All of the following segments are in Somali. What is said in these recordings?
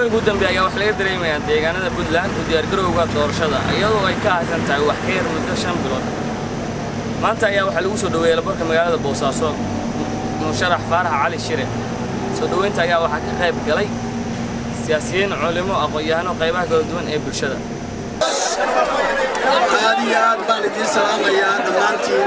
muddooyinka u dambeeya ayaa waxaa laga dareemayaa deegaanada puntland u diyaargarowga doorashada iyadoo ay ka haysan tahay wax ka yar muddo shan bilood maanta ayaa waxaa lagu soo dhoweeyey labarka magaalada boosaaso musharax faarax cali shire soo dhoweynta ayaa waxaa ka qayb galay siyaasiyiin culimo aqoon-yahano qaybaha kala duwan ee bulshada aad iyo aad baan idiin salaamayaa dhammaantiin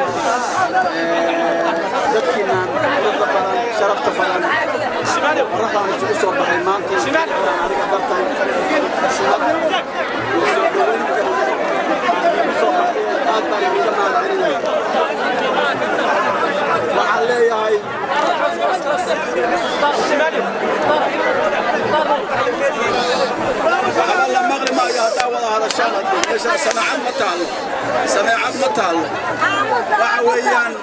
dadkiinaan quruxda badan sharafta badan qorraxdaan isugu soo baxay maanta aniga dartay shubad iyo soo dhoweynta igu soo baxdeen aad baan idiinka mahadcelinaya waxaan leeyahay waxba la maqli maayo haddaa wada hadashaan hadda meeshaan samaacad ma taallo sameecad ma taallo waxa weeyaan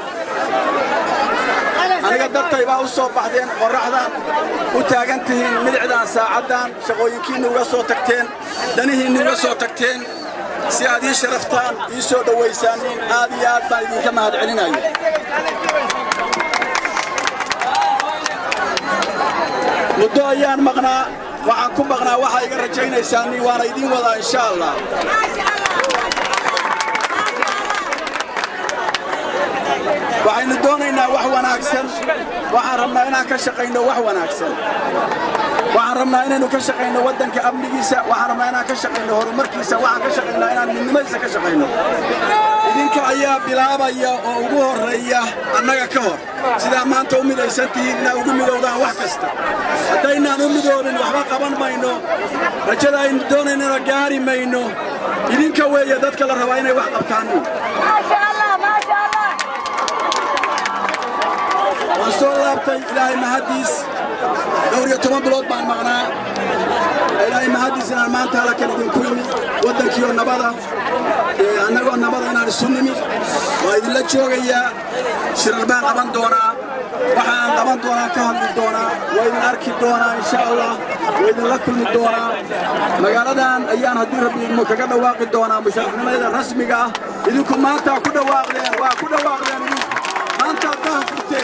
aniga dartay baa u soo baxdeen qorraxdan u taagan tihiin midicdaan saacaddan shaqooyinkiinna uga soo tagteen danihiinna uga soo tagteen si aad ii sharaftaan ii soo dhowaysaaniin aad iyo aad baan idinka mahadcelinayo muddo ayaan maqnaa waxaan ku maqnaa waxaa iga rajaynaysaaniin waana idiin wadaa insha allah waxaynu doonaynaa wax wanaagsan waxaan rabnaa inaan ka shaqayno wax wanaagsan waxaan rabnaa inaynu ka shaqayno waddanka amnigiisa waxaan rabnaa inaan ka shaqayno horumarkiisa waxaan ka shaqaynaa inaan midnimadiisa ka shaqayno idinka ayaa bilaabaya oo ugu horreeya annaga ka hor sidaa maanta u midaysan tihiin inaa ugu midowdaan wax kasta haddaynaan u midoobin waxba qaban mayno rajada aynu doonaynana gaari mayno idinka weeye dadka la rabaa inay wax qabtaan waan soo laabtay ilaahay mahaddiis dhowr iyo toban bilood baan maqnaa ilaahay mahaddiis inaan maanta halkan idinku yimi waddankiioo nabada annagoo nabada inaan isu nimi waa idinla joogayaa shirar baan qaban doonaa waxa aan qaban doonaa ka hadli doonaa waa idin arki doonaa insha allah waa idinla kulmi doonaa magaaladan ayaan haddii rabbi idmu kaga dhawaaqi doonaa musharafnimadeeda rasmiga ah idinku maantaa ku dhawaaqdeen waa ku dhawaaqdeen idinku maantaa daha furteen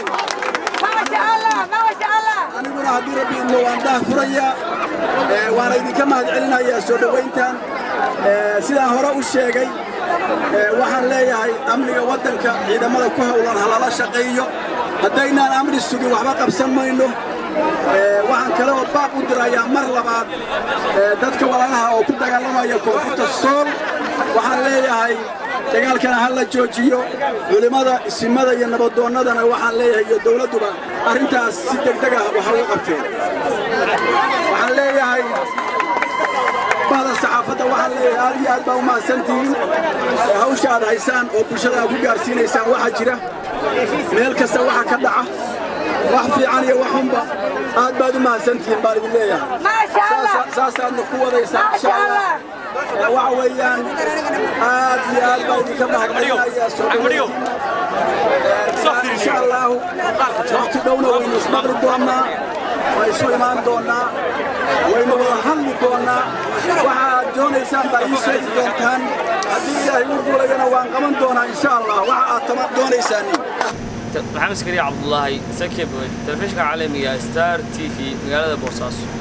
aniguna haddii rabbi idmo waan daha furayaa waana idinka mahadcelinayaa soo dhowayntan sidaan hore u sheegay waxaan leeyahay amniga waddanka ciidamada ku howlan halala shaqeeyo haddaynaan amni sugin waxba qabsan mayno waxaan kale oo baaq u dirayaa mar labaad dadka walaalaha oo ku dagaalamaya koonfurta sool waxaan leeyahay dagaalkana ha la joojiyo culimmada isimada iyo nabadoonnadana waxaan leeyahay iyo dowladduba arrintaas si degdeg ah waxa uga qabteen waxaan leeyahay bahda saxaafadda waxaan leeyahay aad iyo aad baa u mahadsantihiin hawsha aad haysaan oo bulshada aad ku gaarsiinaysaan waxaa jira meel kasta waxa ka dhaca wax fiican iyo wax xunba aad baad u mahadsantihiin baan idin leeyahay saasaadna ku wadaysaan insha allah waxa weeyaan aad iyo aad baa idinka mahadcelinayaa soo dhaweyntiin insha allahu waqti dhowna waynu ismaqli doonnaa waa isu imaan doonnaa waynu wada hadli doonnaa waxa aad doonaysaan baa ii sheegi doontaan haddii ilaahay u fulayana waan qaban doonaa insha allah waxa aad tama doonaysaan maxamed iskariya cabdulaahi sakib telefishinka caalamiga star t v magaalada boosaaso